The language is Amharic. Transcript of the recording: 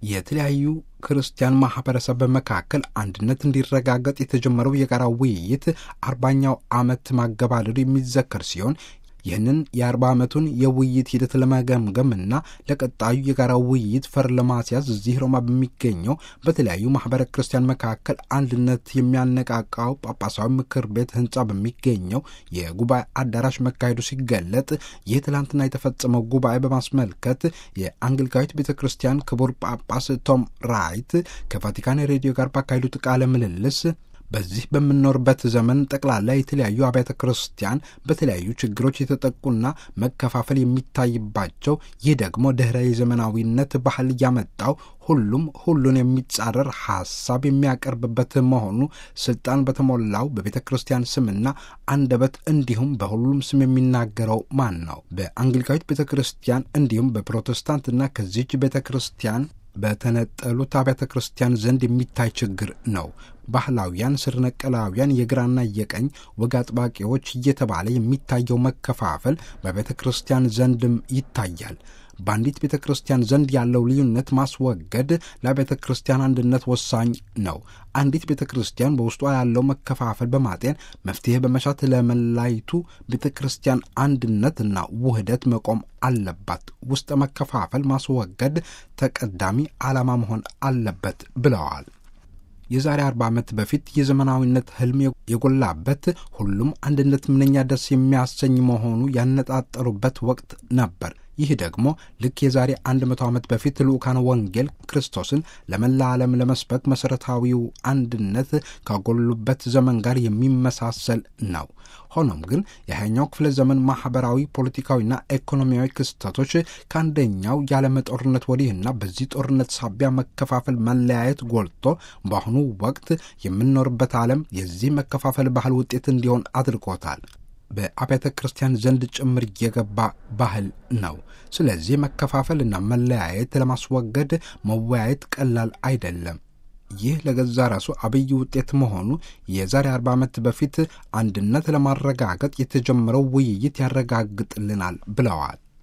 የተለያዩ ክርስቲያን ማህበረሰብ መካከል አንድነት እንዲረጋገጥ የተጀመረው የጋራ ውይይት አርባኛው ዓመት ማገባደዱ የሚዘከር ሲሆን ይህንን የአርባ ዓመቱን የውይይት ሂደት ለመገምገም እና ለቀጣዩ የጋራ ውይይት ፈር ለማስያዝ እዚህ ሮማ በሚገኘው በተለያዩ ማህበረ ክርስቲያን መካከል አንድነት የሚያነቃቃው ጳጳሳዊ ምክር ቤት ህንፃ በሚገኘው የጉባኤ አዳራሽ መካሄዱ ሲገለጥ ይህ ትላንትና የተፈጸመው ጉባኤ በማስመልከት የአንግሊካዊት ቤተ ክርስቲያን ክቡር ጳጳስ ቶም ራይት ከቫቲካን ሬዲዮ ጋር ባካሄዱት ቃለ ምልልስ በዚህ በምንኖርበት ዘመን ጠቅላላ የተለያዩ አብያተ ክርስቲያን በተለያዩ ችግሮች የተጠቁና መከፋፈል የሚታይባቸው ይህ ደግሞ ድኅረ የዘመናዊነት ባህል ያመጣው ሁሉም ሁሉን የሚጻረር ሐሳብ የሚያቀርብበት መሆኑ ስልጣን በተሞላው በቤተ ክርስቲያን ስምና አንደበት እንዲሁም በሁሉም ስም የሚናገረው ማን ነው? በአንግሊካዊት ቤተ ክርስቲያን እንዲሁም በፕሮቴስታንትና ከዚች ቤተ ክርስቲያን በተነጠሉት አብያተ ክርስቲያን ዘንድ የሚታይ ችግር ነው። ባህላውያን፣ ስር ነቀላውያን፣ የግራና የቀኝ ወግ አጥባቂዎች እየተባለ የሚታየው መከፋፈል በቤተ ክርስቲያን ዘንድም ይታያል። በአንዲት ቤተ ክርስቲያን ዘንድ ያለው ልዩነት ማስወገድ ለቤተ ክርስቲያን አንድነት ወሳኝ ነው። አንዲት ቤተ ክርስቲያን በውስጧ ያለው መከፋፈል በማጤን መፍትሄ በመሻት ለመላይቱ ቤተ ክርስቲያን አንድነትና ውህደት መቆም አለባት። ውስጠ መከፋፈል ማስወገድ ተቀዳሚ ዓላማ መሆን አለበት ብለዋል። የዛሬ አርባ ዓመት በፊት የዘመናዊነት ህልም የጎላበት ሁሉም አንድነት ምንኛ ደስ የሚያሰኝ መሆኑ ያነጣጠሩበት ወቅት ነበር። ይህ ደግሞ ልክ የዛሬ አንድ መቶ ዓመት በፊት ልዑካን ወንጌል ክርስቶስን ለመላ ዓለም ለመስበክ መሠረታዊው አንድነት ካጎሉበት ዘመን ጋር የሚመሳሰል ነው። ሆኖም ግን የሃያኛው ክፍለ ዘመን ማኅበራዊ፣ ፖለቲካዊና ኢኮኖሚያዊ ክስተቶች ከአንደኛው የዓለም ጦርነት ወዲህና በዚህ ጦርነት ሳቢያ መከፋፈል፣ መለያየት ጎልቶ በአሁኑ ወቅት የምንኖርበት ዓለም የዚህ መከፋፈል ባህል ውጤት እንዲሆን አድርጎታል። በአብያተ ክርስቲያን ዘንድ ጭምር የገባ ባህል ነው። ስለዚህ መከፋፈልና መለያየት ለማስወገድ መወያየት ቀላል አይደለም። ይህ ለገዛ ራሱ አብይ ውጤት መሆኑ የዛሬ አርባ ዓመት በፊት አንድነት ለማረጋገጥ የተጀመረው ውይይት ያረጋግጥልናል ብለዋል።